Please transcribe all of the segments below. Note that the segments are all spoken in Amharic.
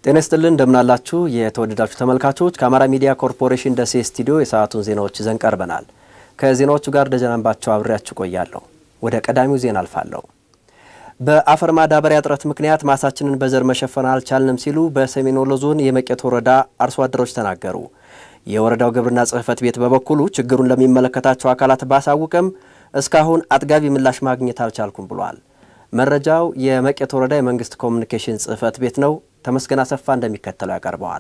ጤና ይስጥልን እንደምናላችሁ የተወደዳችሁ ተመልካቾች፣ ከአማራ ሚዲያ ኮርፖሬሽን ደሴ ስቱዲዮ የሰዓቱን ዜናዎች ይዘን ቀርበናል። ከዜናዎቹ ጋር ደጀናንባቸው አብሬያችሁ ቆያለሁ። ወደ ቀዳሚው ዜና አልፋለሁ። በአፈር ማዳበሪያ እጥረት ምክንያት ማሳችንን በዘር መሸፈን አልቻልንም ሲሉ በሰሜን ወሎ ዞን የመቄት ወረዳ አርሶ አደሮች ተናገሩ። የወረዳው ግብርና ጽሕፈት ቤት በበኩሉ ችግሩን ለሚመለከታቸው አካላት ባሳውቅም እስካሁን አጥጋቢ ምላሽ ማግኘት አልቻልኩም ብሏል። መረጃው የመቄት ወረዳ የመንግስት ኮሚኒኬሽን ጽሕፈት ቤት ነው። ተመስገን አሰፋ እንደሚከተለው ያቀርበዋል።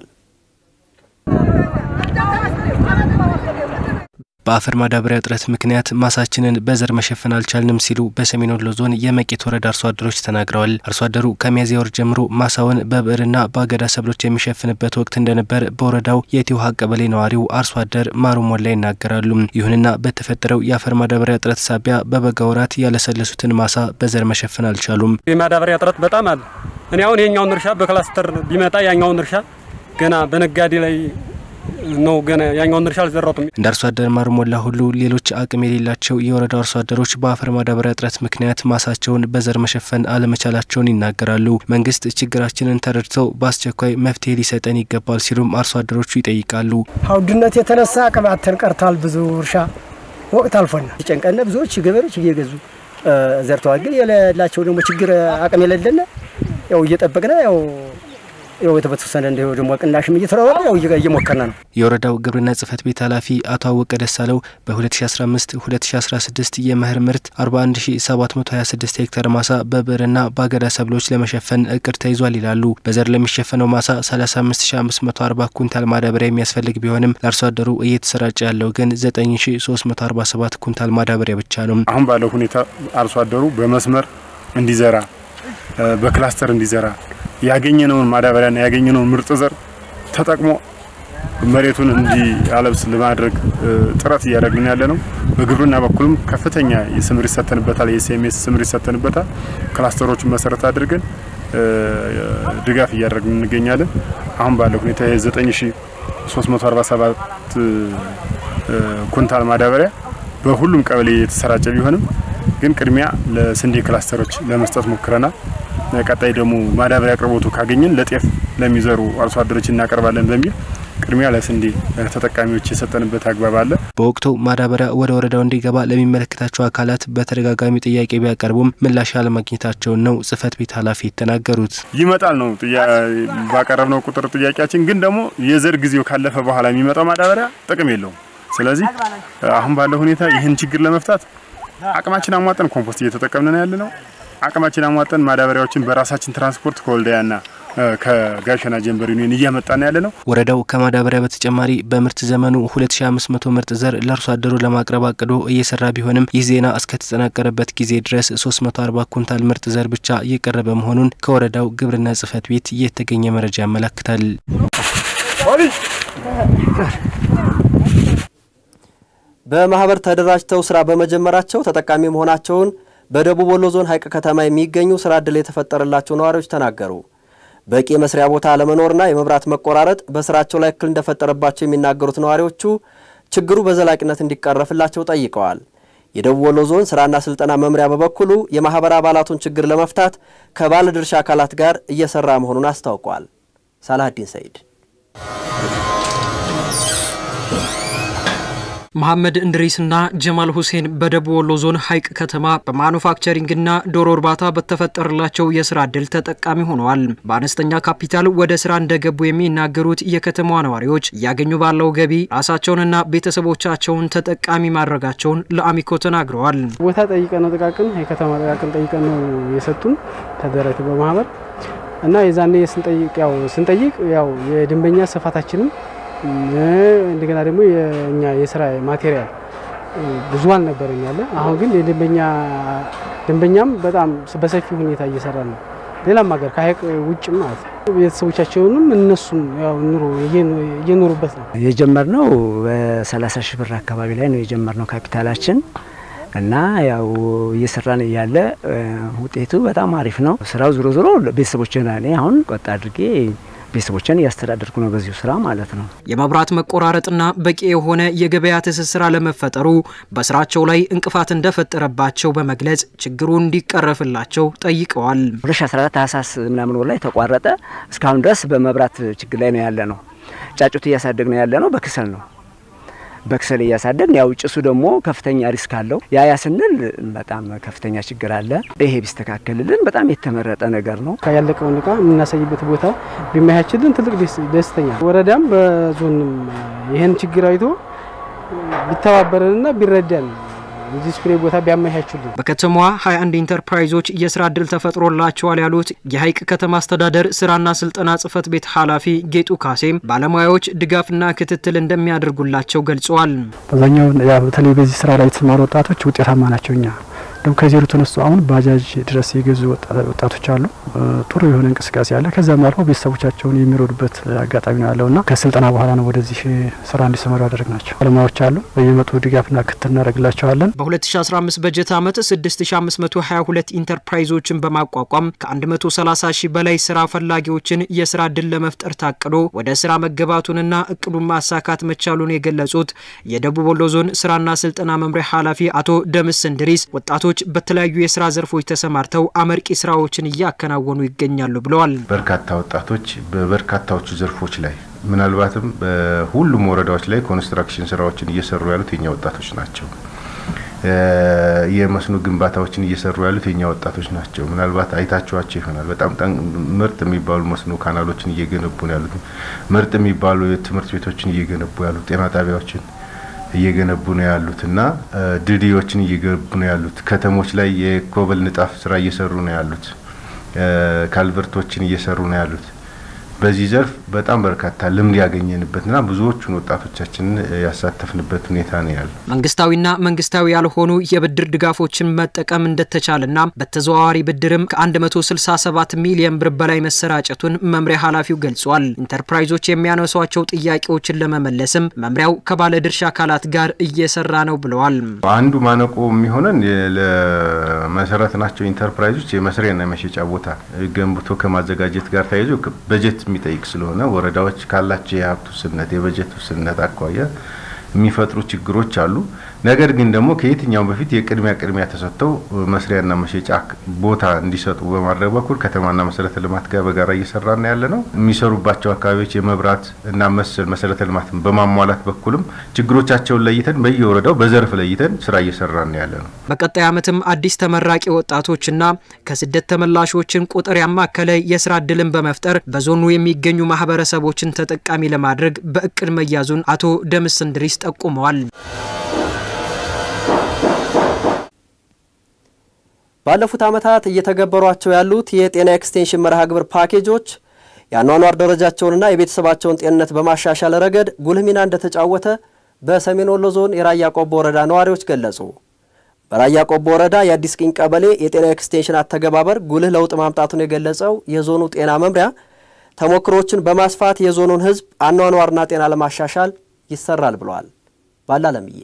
በአፈር ማዳበሪያ እጥረት ምክንያት ማሳችንን በዘር መሸፈን አልቻልንም ሲሉ በሰሜን ወሎ ዞን የመቄት ወረዳ አርሶ አደሮች ተናግረዋል። አርሶ አደሩ ከሚያዝያ ወር ጀምሮ ማሳውን በብዕርና በአገዳ ሰብሎች የሚሸፍንበት ወቅት እንደነበር በወረዳው የቲውሃ ቀበሌ ነዋሪው አርሶ አደር ማሩ ሞላ ይናገራሉ። ይሁንና በተፈጠረው የአፈር ማዳበሪያ እጥረት ሳቢያ በበጋ ወራት ያለሰለሱትን ማሳ በዘር መሸፈን አልቻሉም። የማዳበሪያ እጥረት በጣም አለ። እኔ አሁን የኛውን እርሻ በክላስተር ቢመጣ ያኛውን እርሻ ገና በነጋዴ ላይ ነው ገና ያኛውን እርሻ አልዘራሁትም። እንደ አርሶ አደር ማሩ ሞላ ሁሉ ሌሎች አቅም የሌላቸው የወረዳው አርሶ አደሮች በአፈር ማዳበሪያ እጥረት ምክንያት ማሳቸውን በዘር መሸፈን አለመቻላቸውን ይናገራሉ። መንግስት ችግራችንን ተረድተው በአስቸኳይ መፍትሄ ሊሰጠን ይገባል ሲሉም አርሶ አደሮቹ ይጠይቃሉ። ውድነት የተነሳ ቅባትን ቀርታል። ብዙ እርሻ ወቅት አልፎና ጨንቀነ ብዙዎች ገበሬዎች እየገዙ ዘርተዋል። ግን የሌላቸው ደግሞ ችግር አቅም የሌለን ያው እየጠበቅነ ያው ያው የተበተሰነ እንደ ደግሞ ቅናሽም እየተራወረ ያው እየሞከርና ነው። የወረዳው ግብርና ጽሕፈት ቤት ኃላፊ አቶ አወቀ ደሳለው በ2015 2016 የመኸር ምርት 41726 ሄክታር ማሳ በብዕርና በአገዳ ሰብሎች ለመሸፈን እቅድ ተይዟል ይላሉ። በዘር ለሚሸፈነው ማሳ 35540 ኩንታል ማዳበሪያ የሚያስፈልግ ቢሆንም ለአርሶ አደሩ እየተሰራጨ ያለው ግን 9347 ኩንታል ማዳበሪያ ብቻ ነው። አሁን ባለው ሁኔታ አርሶ አደሩ በመስመር እንዲዘራ በክላስተር እንዲዘራ ያገኘነውን ማዳበሪያና ያገኘነውን ምርጥ ዘር ተጠቅሞ መሬቱን እንዲያለብስ ለማድረግ ጥረት እያደረግን ያለ ነው። በግብርና በኩልም ከፍተኛ የስምሪት ሰተንበታል። የኤስኤምኤስ ስምሪት ሰተንበታል። ክላስተሮችን መሰረት አድርገን ድጋፍ እያደረግን እንገኛለን። አሁን ባለው ሁኔታ የ9347 ኩንታል ማዳበሪያ በሁሉም ቀበሌ የተሰራጨ ቢሆንም ግን ቅድሚያ ለስንዴ ክላስተሮች ለመስጠት ሞክረናል። ቀጣይ ደግሞ ማዳበሪያ አቅርቦቱ ካገኘን ለጤፍ ለሚዘሩ አርሶ አደሮች እናቀርባለን በሚል ቅድሚያ ለስንዴ ተጠቃሚዎች የሰጠንበት አግባብ አለ። በወቅቱ ማዳበሪያ ወደ ወረዳው እንዲገባ ለሚመለከታቸው አካላት በተደጋጋሚ ጥያቄ ቢያቀርቡም ምላሽ አለማግኘታቸውን ነው ጽሕፈት ቤት ኃላፊ የተናገሩት። ይመጣል ነው ባቀረብነው ቁጥር ጥያቄያችን፣ ግን ደግሞ የዘር ጊዜው ካለፈ በኋላ የሚመጣው ማዳበሪያ ጥቅም የለውም። ስለዚህ አሁን ባለው ሁኔታ ይህን ችግር ለመፍታት አቅማችን አሟጠን ኮምፖስት እየተጠቀምን ነው ያለ ነው። አቅማችን አሟጠን ማዳበሪያዎችን በራሳችን ትራንስፖርት ከወልዳያና ከጋሸና ጀንበር ዩኒየን እያመጣን ያለ ነው። ወረዳው ከማዳበሪያ በተጨማሪ በምርት ዘመኑ 2500 ምርጥ ዘር ለአርሶ አደሩ ለማቅረብ አቅዶ እየሰራ ቢሆንም ይህ ዜና እስከተጠናቀረበት ጊዜ ድረስ 340 ኩንታል ምርጥ ዘር ብቻ እየቀረበ መሆኑን ከወረዳው ግብርና ጽሕፈት ቤት የተገኘ መረጃ ያመለክታል። በማህበር ተደራጅተው ስራ በመጀመራቸው ተጠቃሚ መሆናቸውን በደቡብ ወሎ ዞን ሀይቅ ከተማ የሚገኙ ስራ ዕድል የተፈጠረላቸው ነዋሪዎች ተናገሩ። በቂ የመስሪያ ቦታ አለመኖርና የመብራት መቆራረጥ በስራቸው ላይ እክል እንደፈጠረባቸው የሚናገሩት ነዋሪዎቹ ችግሩ በዘላቂነት እንዲቀረፍላቸው ጠይቀዋል። የደቡብ ወሎ ዞን ስራና ስልጠና መምሪያ በበኩሉ የማህበር አባላቱን ችግር ለመፍታት ከባለድርሻ አካላት ጋር እየሰራ መሆኑን አስታውቋል። ሳላሀዲን ሰይድ መሐመድ እንድሪስና ጀማል ሁሴን በደቡብ ወሎ ዞን ሀይቅ ከተማ በማኑፋክቸሪንግና ዶሮ እርባታ በተፈጠረላቸው የስራ እድል ተጠቃሚ ሆነዋል። በአነስተኛ ካፒታል ወደ ስራ እንደገቡ የሚናገሩት የከተማዋ ነዋሪዎች እያገኙ ባለው ገቢ ራሳቸውንና ቤተሰቦቻቸውን ተጠቃሚ ማድረጋቸውን ለአሚኮ ተናግረዋል። ቦታ ጠይቀን ነው ጥቃቅን የከተማ ጥቃቅን ጠይቀን ነው የሰጡን ተደራጅ በማህበር እና የዛኔ ስንጠይቅ ያው ስንጠይቅ ያው የደንበኛ ስፋታችንም እንደገና ደግሞ የኛ የስራ ማቴሪያል ብዙ አልነበረኝ ያለ። አሁን ግን የደንበኛ ደንበኛም በጣም በሰፊ ሁኔታ እየሰራ ነው። ሌላም ሀገር ከሀይቅ ውጭም ማለት ነው። ቤተሰቦቻቸውንም እነሱም ያው ኑሮ እየኖሩበት ነው። የጀመርነው በሰላሳ ሺህ ብር አካባቢ ላይ ነው የጀመርነው ካፒታላችን እና ያው እየሰራን እያለ ውጤቱ በጣም አሪፍ ነው። ስራው ዞሮ ዞሮ ቤተሰቦችን እኔ አሁን ቆጣ አድርጌ ቤተሰቦችን እያስተዳደርኩ ነው በዚሁ ስራ ማለት ነው። የመብራት መቆራረጥና በቂ የሆነ የገበያ ትስስር አለመፈጠሩ በስራቸው ላይ እንቅፋት እንደፈጠረባቸው በመግለጽ ችግሩ እንዲቀረፍላቸው ጠይቀዋል። 2014 ታህሳስ ምናምን ወር ላይ ተቋረጠ። እስካሁን ድረስ በመብራት ችግር ላይ ነው ያለ ነው። ጫጩት እያሳደግ ነው ያለ ነው በክሰል ነው በክሰል እያሳደግን ያው ጭሱ ደግሞ ከፍተኛ ሪስክ አለው። ያ ያ ስንል በጣም ከፍተኛ ችግር አለ። ይሄ ቢስተካከልልን በጣም የተመረጠ ነገር ነው። ያለቀውን እቃ የምናሳይበት ቦታ ቢመቻችልን ትልቅ ደስተኛ ወረዳም በዞንም ይህን ችግር አይቶ ቢተባበረንና ቢረዳን ዲስፕሌ ቦታ ቢያመቻቹልን። በከተማዋ 21 ኢንተርፕራይዞች የስራ እድል ተፈጥሮላቸዋል ያሉት የሀይቅ ከተማ አስተዳደር ስራና ስልጠና ጽህፈት ቤት ኃላፊ ጌጡ ካሴም ባለሙያዎች ድጋፍና ክትትል እንደሚያደርጉላቸው ገልጸዋል። አብዛኛው በተለይ በዚህ ስራ ላይ የተሰማሩ ወጣቶች ውጤታማ ናቸው። እኛ ደግሞ ከዜሮ ተነስቶ አሁን ባጃጅ ድረስ የገዙ ወጣቶች አሉ። ጥሩ የሆነ እንቅስቃሴ አለ። ከዛም አልፎ ቤተሰቦቻቸውን የሚረዱበት አጋጣሚ ነው ያለውና ከስልጠና በኋላ ነው ወደዚህ ስራ እንዲሰማሩ ያደረግ ናቸው። ባለሙያዎች አሉ። በየመጡ ድጋፍና ክትትል እናደርግላቸዋለን። በ2015 በጀት ዓመት 6522 ኢንተርፕራይዞችን በማቋቋም ከ130 ሺህ በላይ ስራ ፈላጊዎችን የስራ እድል ለመፍጠር ታቅዶ ወደ ስራ መገባቱንና እቅዱን ማሳካት መቻሉን የገለጹት የደቡብ ወሎ ዞን ስራና ስልጠና መምሪያ ኃላፊ አቶ ደምስ እንድሪስ ወጣቶች በተለያዩ የስራ ዘርፎች ተሰማርተው አመርቂ ስራዎችን እያከናወኑ ይገኛሉ ብለዋል። በርካታ ወጣቶች በበርካታዎቹ ዘርፎች ላይ ምናልባትም በሁሉም ወረዳዎች ላይ ኮንስትራክሽን ስራዎችን እየሰሩ ያሉት የኛ ወጣቶች ናቸው። የመስኖ ግንባታዎችን እየሰሩ ያሉት የኛ ወጣቶች ናቸው። ምናልባት አይታችኋቸው ይሆናል። በጣም ምርጥ የሚባሉ መስኖ ካናሎችን እየገነቡ ነው ያሉት። ምርጥ የሚባሉ የትምህርት ቤቶችን እየገነቡ ያሉት፣ ጤና ጣቢያዎችን እየገነቡ ነው ያሉት እና ድልድዮችን እየገነቡ ነው ያሉት። ከተሞች ላይ የኮብል ንጣፍ ስራ እየሰሩ ነው ያሉት። ካልቨርቶችን እየሰሩ ነው ያሉት። በዚህ ዘርፍ በጣም በርካታ ልምድ ያገኘንበትና ብዙዎቹን ወጣቶቻችንን ያሳተፍንበት ሁኔታ ነው ያለው። መንግስታዊና መንግስታዊ ያልሆኑ የብድር ድጋፎችን መጠቀም እንደተቻለና በተዘዋዋሪ ብድርም ከ167 ሚሊዮን ብር በላይ መሰራጨቱን መምሪያ ኃላፊው ገልጿል። ኢንተርፕራይዞች የሚያነሷቸው ጥያቄዎችን ለመመለስም መምሪያው ከባለድርሻ አካላት ጋር እየሰራ ነው ብለዋል። አንዱ ማነቆ የሚሆነን ለመሰረት ናቸው ኢንተርፕራይዞች የመስሪያና የመሸጫ ቦታ ገንብቶ ከማዘጋጀት ጋር ተያይዞ በጀት የሚጠይቅ ስለሆነ ወረዳዎች ካላቸው የሀብት ውስንነት የበጀት ውስንነት አኳያ የሚፈጥሩ ችግሮች አሉ። ነገር ግን ደግሞ ከየትኛውም በፊት የቅድሚያ ቅድሚያ ተሰጥተው መስሪያና መሸጫ ቦታ እንዲሰጡ በማድረግ በኩል ከተማና መሰረተ ልማት ጋር በጋራ እየሰራና ያለ ነው። የሚሰሩባቸው አካባቢዎች የመብራት እና መሰል መሰረተ ልማትን በማሟላት በኩልም ችግሮቻቸውን ለይተን በየወረዳው በዘርፍ ለይተን ስራ እየሰራና ያለ ነው። በቀጣይ ዓመትም አዲስ ተመራቂ ወጣቶችና ከስደት ተመላሾችን ቁጥር ያማከለ የስራ እድልን በመፍጠር በዞኑ የሚገኙ ማህበረሰቦችን ተጠቃሚ ለማድረግ በእቅድ መያዙን አቶ ደምስ እንድሪስ ጠቁመዋል። ባለፉት ዓመታት እየተገበሯቸው ያሉት የጤና ኤክስቴንሽን መርሃ ግብር ፓኬጆች የአኗኗር ደረጃቸውንና የቤተሰባቸውን ጤንነት በማሻሻል ረገድ ጉልህ ሚና እንደተጫወተ በሰሜን ወሎ ዞን የራያ ቆቦ ወረዳ ነዋሪዎች ገለጹ። በራያ ቆቦ ወረዳ የአዲስ ቅኝ ቀበሌ የጤና ኤክስቴንሽን አተገባበር ጉልህ ለውጥ ማምጣቱን የገለጸው የዞኑ ጤና መምሪያ ተሞክሮችን በማስፋት የዞኑን ሕዝብ አኗኗርና ጤና ለማሻሻል ይሰራል ብለዋል። ባላለምዬ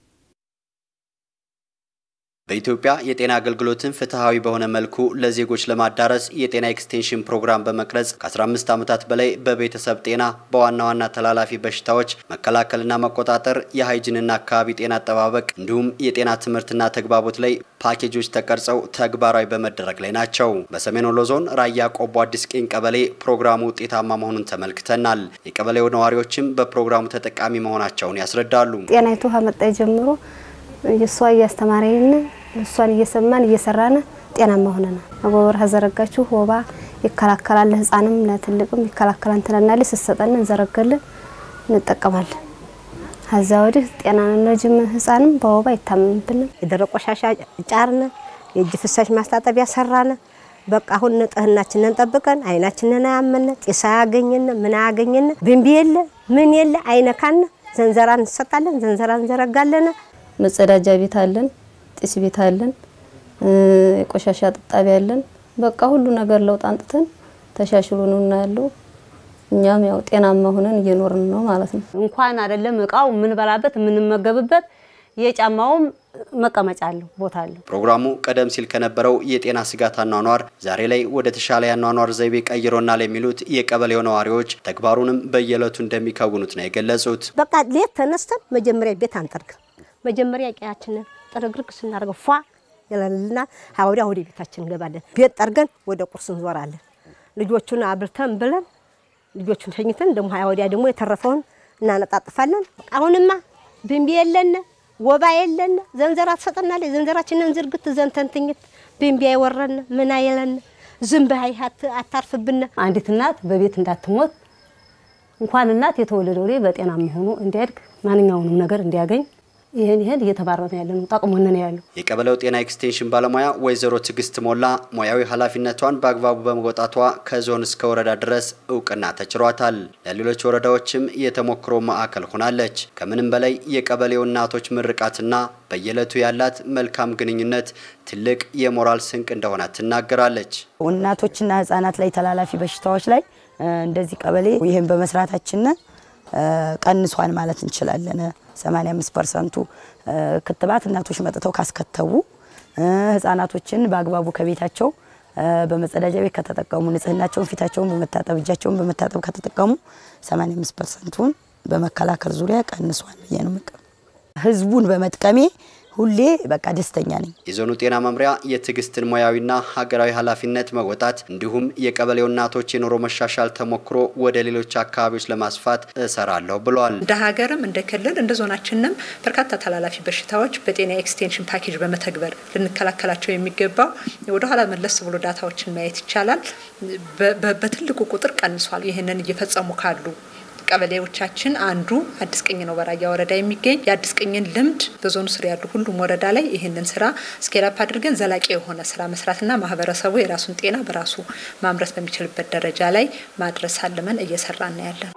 በኢትዮጵያ የጤና አገልግሎትን ፍትሐዊ በሆነ መልኩ ለዜጎች ለማዳረስ የጤና ኤክስቴንሽን ፕሮግራም በመቅረጽ ከ15 ዓመታት በላይ በቤተሰብ ጤና፣ በዋና ዋና ተላላፊ በሽታዎች መከላከልና መቆጣጠር፣ የሃይጅንና አካባቢ ጤና አጠባበቅ እንዲሁም የጤና ትምህርትና ተግባቦት ላይ ፓኬጆች ተቀርጸው ተግባራዊ በመደረግ ላይ ናቸው። በሰሜን ወሎ ዞን ራያ ቆቦ አዲስ ቅኝ ቀበሌ ፕሮግራሙ ውጤታማ መሆኑን ተመልክተናል። የቀበሌው ነዋሪዎችም በፕሮግራሙ ተጠቃሚ መሆናቸውን ያስረዳሉ። ጤናይቱ ከመጣ ጀምሮ እሷ እያስተማረን እሷን እየሰማን እየሰራን ጤናማ ሆነናል። አጎበር ከዘረጋችሁ ወባ ይከላከላል፣ ለህፃንም ለትልቅም ይከላከላል ትለናለች። ስትሰጠን እንዘረጋለን፣ እንጠቀማለን። ከዛ ወዲህ ጤና ልጅም ህፃንም በወባ አይታመምብንም። የደረቅ ቆሻሻ ጫርነ፣ የእጅ ፍሳሽ ማስታጠቢያ ሰራነ። በቃ አሁን ንጽህናችንን ጠብቀን አይናችንን አያመነ፣ ጢስ አያገኘን፣ ምን አያገኘን፣ ብንቢ የለ ምን የለ አይነካነ። ዘንዘራ እንሰጣለን፣ ዘንዘራ እንዘረጋለን። መጸዳጃ ቤት አለን፣ ጢስ ቤት አለን፣ የቆሻሻ ጥጣቢ አለን። በቃ ሁሉ ነገር ለውጥ አንጥተን ተሻሽሎ ነው እና ያለው እኛም ያው ጤናማ ሆነን እየኖርን ነው ማለት ነው። እንኳን አይደለም እቃው የምንበላበት የምንመገብበት የጫማውም መቀመጫ አለው ቦታ አለው። ፕሮግራሙ ቀደም ሲል ከነበረው የጤና ስጋት አኗኗር ዛሬ ላይ ወደ ተሻለ የአኗኗር ዘይቤ ቀይሮናል የሚሉት የቀበሌው ነዋሪዎች ተግባሩንም በየዕለቱ እንደሚከውኑት ነው የገለጹት። በቃ ሌት ተነስተን መጀመሪያ ቤት አንጠርግም። መጀመሪያ ቀያችንን ጥርግርግ ስናደርገው ፏ ይላልና ወዲያ ወደ ቤታችን እንገባለን። ቤት ጠርገን ወደ ቁርስ እንዞራለን። ልጆቹን አብልተን ብለን ልጆቹን ተኝተን ደግሞ ሀያ ወዲያ ደግሞ የተረፈውን እናነጣጥፋለን። አሁንማ ብንቢ የለነ ወባ የለነ ዘንዘራ ትሰጠናለች። ዘንዘራችንን ዝርግት ዘንተንትኝት ብንቢ አይወረን ምን አይለን ዝንብ አታርፍብን። አንዲት እናት በቤት እንዳትሞት እንኳን እናት የተወለደው ላይ በጤና መሆኑ እንዲያድግ ማንኛውንም ነገር እንዲያገኝ ይህን ይህን እየተባረነ ያለ ነው ጠቅሞን ነው ያለው። የቀበሌው ጤና ኤክስቴንሽን ባለሙያ ወይዘሮ ትዕግስት ሞላ ሙያዊ ኃላፊነቷን በአግባቡ በመወጣቷ ከዞን እስከ ወረዳ ድረስ እውቅና ተችሯታል። ለሌሎች ወረዳዎችም የተሞክሮ ማዕከል ሆናለች። ከምንም በላይ የቀበሌው እናቶች ምርቃትና በየዕለቱ ያላት መልካም ግንኙነት ትልቅ የሞራል ስንቅ እንደሆነ ትናገራለች። እናቶችና ህጻናት ላይ ተላላፊ በሽታዎች ላይ እንደዚህ ቀበሌ ይህን በመስራታችን ቀንሷን ማለት እንችላለን። 85 ፐርሰንቱ ክትባት እናቶች መጥተው ካስከተቡ ህጻናቶችን በአግባቡ ከቤታቸው በመጸዳጃ ቤት ከተጠቀሙ ንጽህናቸውን፣ ፊታቸውን በመታጠብ እጃቸውን በመታጠብ ከተጠቀሙ 85 ፐርሰንቱን በመከላከል ዙሪያ ቀንሷል ብዬ ነው ህዝቡን በመጥቀሜ ሁሌ በቃ ደስተኛ ነኝ። የዞኑ ጤና መምሪያ የትዕግስትን ሙያዊና ሀገራዊ ኃላፊነት መወጣት እንዲሁም የቀበሌው እናቶች የኑሮ መሻሻል ተሞክሮ ወደ ሌሎች አካባቢዎች ለማስፋት እሰራለሁ ብሏል። እንደ ሀገርም እንደ ክልል እንደ ዞናችንም በርካታ ተላላፊ በሽታዎች በጤና ኤክስቴንሽን ፓኬጅ በመተግበር ልንከላከላቸው የሚገባው ወደኋላ መለስ ብሎ ዳታዎችን ማየት ይቻላል። በትልቁ ቁጥር ቀንሷል። ይህንን እየፈጸሙ ካሉ ቀበሌዎቻችን አንዱ አዲስ ቅኝ ነው። በራያ ወረዳ የሚገኝ የአዲስ ቅኝን ልምድ በዞኑ ስር ያሉ ሁሉም ወረዳ ላይ ይህንን ስራ ስኬላፕ አድርገን ዘላቂ የሆነ ስራ መስራትና ማህበረሰቡ የራሱን ጤና በራሱ ማምረት በሚችልበት ደረጃ ላይ ማድረስ አልመን እየሰራን ያለን።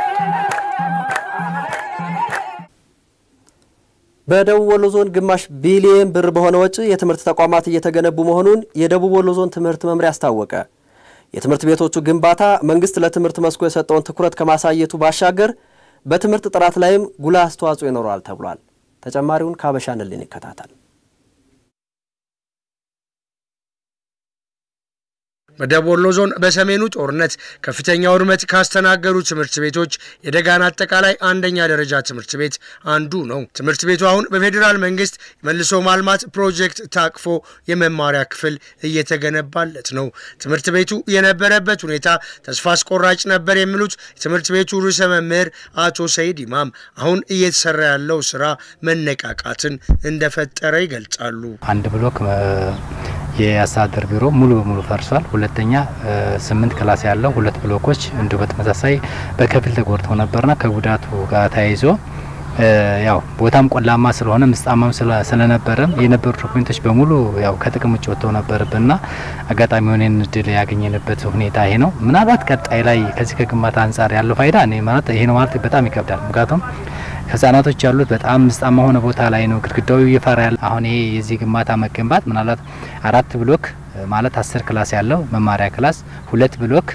በደቡብ ወሎ ዞን ግማሽ ቢሊየን ብር በሆነ ወጪ የትምህርት ተቋማት እየተገነቡ መሆኑን የደቡብ ወሎ ዞን ትምህርት መምሪያ አስታወቀ። የትምህርት ቤቶቹ ግንባታ መንግስት ለትምህርት መስኩ የሰጠውን ትኩረት ከማሳየቱ ባሻገር በትምህርት ጥራት ላይም ጉልህ አስተዋጽኦ ይኖረዋል ተብሏል። ተጨማሪውን ከአበሻንልን ይከታተል። በደቡብ ወሎ ዞን በሰሜኑ ጦርነት ከፍተኛ ውድመት ካስተናገዱ ትምህርት ቤቶች የደጋን አጠቃላይ አንደኛ ደረጃ ትምህርት ቤት አንዱ ነው። ትምህርት ቤቱ አሁን በፌዴራል መንግስት የመልሶ ማልማት ፕሮጀክት ታቅፎ የመማሪያ ክፍል እየተገነባለት ነው። ትምህርት ቤቱ የነበረበት ሁኔታ ተስፋ አስቆራጭ ነበር የሚሉት የትምህርት ቤቱ ርዕሰ መምህር አቶ ሰይድ ኢማም አሁን እየተሰራ ያለው ስራ መነቃቃትን እንደፈጠረ ይገልጻሉ። አንድ ብሎክ የአስተዳደር ቢሮ ሙሉ በሙሉ ፈርሷል። ሁለተኛ ስምንት ክላስ ያለው ሁለት ብሎኮች እንዲሁ በተመሳሳይ በከፊል ተጎድተው ነበርና ከጉዳቱ ጋር ተያይዞ ያው ቦታም ቆላማ ስለሆነ ምስጣማም ስለነበረም የነበሩ ዶክሜንቶች በሙሉ ያው ከጥቅም ውጭ ወጥተው ነበርብንና አጋጣሚ ሆነን እድል ያገኘንበት ሁኔታ ይሄ ነው። ምናልባት ቀጣይ ላይ ከዚህ ከግንባታ አንጻር ያለው ፋይዳ እኔ ማለት ይሄ ነው ማለት በጣም ይከብዳል። ምክንያቱም ህጻናቶች ያሉት በጣም ምስጣማ ሆነ ቦታ ላይ ነው። ግድግዳው እየፈራ ያለ አሁን ይሄ የዚህ ግንባታ መገንባት ምናልባት አራት ብሎክ ማለት አስር ክላስ ያለው መማሪያ ክላስ ሁለት ብሎክ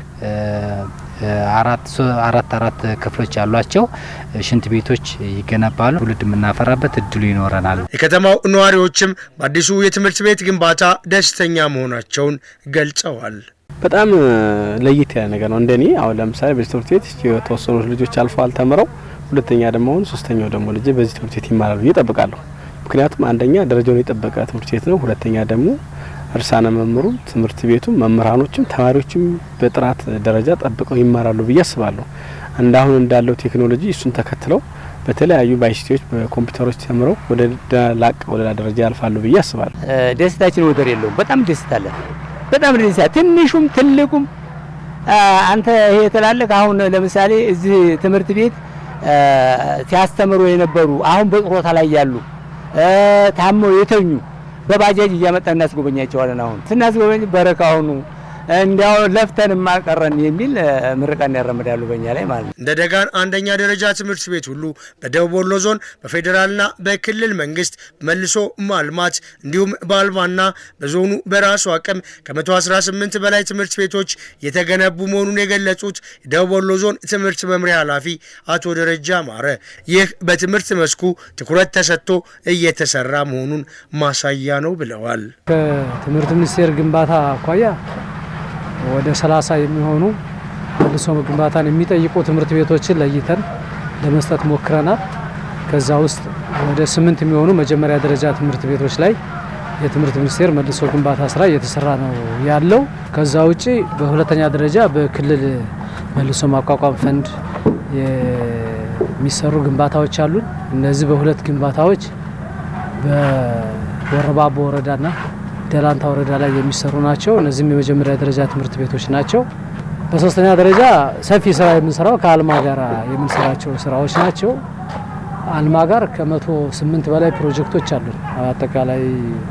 አራት አራት አራት ክፍሎች ያሏቸው ሽንት ቤቶች ይገነባሉ። ትውልድ የምናፈራበት እድሉ ይኖረናል። የከተማው ነዋሪዎችም በአዲሱ የትምህርት ቤት ግንባታ ደስተኛ መሆናቸውን ገልጸዋል። በጣም ለየት ያለ ነገር ነው። እንደኔ አሁን ለምሳሌ በዚህ ትምህርት ቤት የተወሰኑ ልጆች አልፈዋል ተምረው፣ ሁለተኛ ደግሞ አሁን ሶስተኛው ደግሞ ልጅ በዚህ ትምህርት ቤት ይማራሉ ብዬ እጠብቃለሁ። ምክንያቱም አንደኛ ደረጃውን የጠበቀ ትምህርት ቤት ነው። ሁለተኛ ደግሞ እርሳነ መምህሩ ትምህርት ቤቱ መምህራኖችም ተማሪዎችም በጥራት ደረጃ ጠብቀው ይማራሉ ብዬ አስባለሁ። እንዳሁን እንዳለው ቴክኖሎጂ እሱን ተከትለው በተለያዩ በአይሲቲዎች በኮምፒውተሮች ተምረው ወደ ላቅ ወደ ደረጃ ያልፋሉ ብዬ አስባለሁ። ደስታችን ወደር የለውም። በጣም ደስታለን። በጣም ደስታ ትንሹም ትልቁም አንተ ይሄ ትላለህ። አሁን ለምሳሌ እዚህ ትምህርት ቤት ሲያስተምሩ የነበሩ አሁን በጡረታ ላይ ያሉ ታመው የተኙ በባጃጅ እያመጣ እናስጎበኛቸዋለን። አሁን ስናስጎበኝ በረካ ሁኑ፣ እንዲያው ለፍተን ማቀረን የሚል ምርቃን ያራምዳሉ በእኛ ላይ ማለት ነው። እንደ ደጋን አንደኛ ደረጃ ትምህርት ቤት ሁሉ በደቡብ ወሎ ዞን በፌዴራልና በክልል መንግስት መልሶ ማልማት እንዲሁም በአልማና በዞኑ በራሱ አቅም ከ118 በላይ ትምህርት ቤቶች የተገነቡ መሆኑን የገለጹት የደቡብ ወሎ ዞን ትምህርት መምሪያ ኃላፊ አቶ ደረጃ ማረ ይህ በትምህርት መስኩ ትኩረት ተሰጥቶ እየተሰራ መሆኑን ማሳያ ነው ብለዋል። ከትምህርት ሚኒስቴር ግንባታ አኳያ ወደ 30 የሚሆኑ መልሶ ግንባታን የሚጠይቁ ትምህርት ቤቶችን ለይተን ለመስጠት ሞክረናል። ከዛ ውስጥ ወደ ስምንት የሚሆኑ መጀመሪያ ደረጃ ትምህርት ቤቶች ላይ የትምህርት ሚኒስቴር መልሶ ግንባታ ስራ እየተሰራ ነው ያለው። ከዛ ውጪ በሁለተኛ ደረጃ በክልል መልሶ ማቋቋም ፈንድ የሚሰሩ ግንባታዎች አሉን። እነዚህ በሁለት ግንባታዎች በወረባቦ ወረዳና ደላንታ ወረዳ ላይ የሚሰሩ ናቸው። እነዚህም የመጀመሪያ ደረጃ ትምህርት ቤቶች ናቸው። በሶስተኛ ደረጃ ሰፊ ስራ የምንሰራው ከአልማ ጋር የምንሰራቸው ስራዎች ናቸው። አልማ ጋር ከመቶ ስምንት በላይ ፕሮጀክቶች አሉን አጠቃላይ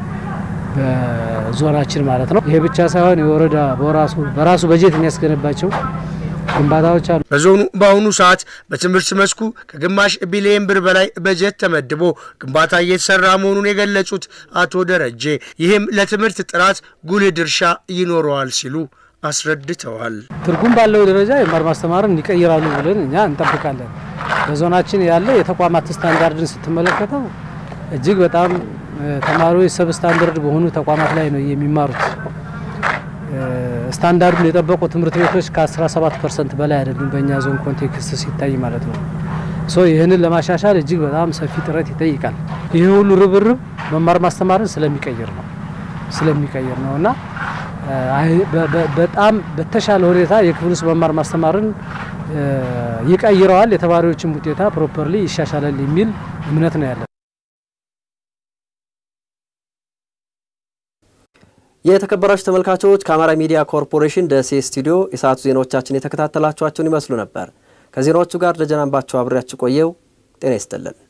በዞናችን ማለት ነው። ይሄ ብቻ ሳይሆን የወረዳ በራሱ በራሱ በጀት የሚያስገነባቸው ግንባታዎች አሉ። በዞኑ በአሁኑ ሰዓት በትምህርት መስኩ ከግማሽ ቢሊየን ብር በላይ በጀት ተመድቦ ግንባታ እየተሰራ መሆኑን የገለጹት አቶ ደረጀ ይህም ለትምህርት ጥራት ጉልህ ድርሻ ይኖረዋል ሲሉ አስረድተዋል። ትርጉም ባለው ደረጃ የመማር ማስተማርን ይቀይራሉ ብለን እኛ እንጠብቃለን። በዞናችን ያለ የተቋማት ስታንዳርድን ስትመለከተው እጅግ በጣም ተማሪዎች ሰብ ስታንዳርድ በሆኑ ተቋማት ላይ ነው የሚማሩት። ስታንዳርዱን የጠበቁ ትምህርት ቤቶች ከ17 ፐርሰንት በላይ አይደሉም በእኛ ዞን ኮንቴክስት ሲታይ ማለት ነው። ሶ ይህንን ለማሻሻል እጅግ በጣም ሰፊ ጥረት ይጠይቃል። ይህ ሁሉ ርብርብ መማር ማስተማርን ስለሚቀይር ነው ስለሚቀይር ነው እና በጣም በተሻለ ሁኔታ የክፍል ውስጥ መማር ማስተማርን ይቀይረዋል፣ የተማሪዎችን ውጤታ ፕሮፐርሊ ይሻሻላል የሚል እምነት ነው ያለን። የተከበራችሁ ተመልካቾች ከአማራ ሚዲያ ኮርፖሬሽን ደሴ ስቱዲዮ የሰዓቱ ዜናዎቻችን የተከታተላችኋቸውን ይመስሉ ነበር። ከዜናዎቹ ጋር ደጀናንባቸው አብሬያችሁ ቆየው። ጤና ይስጥልን።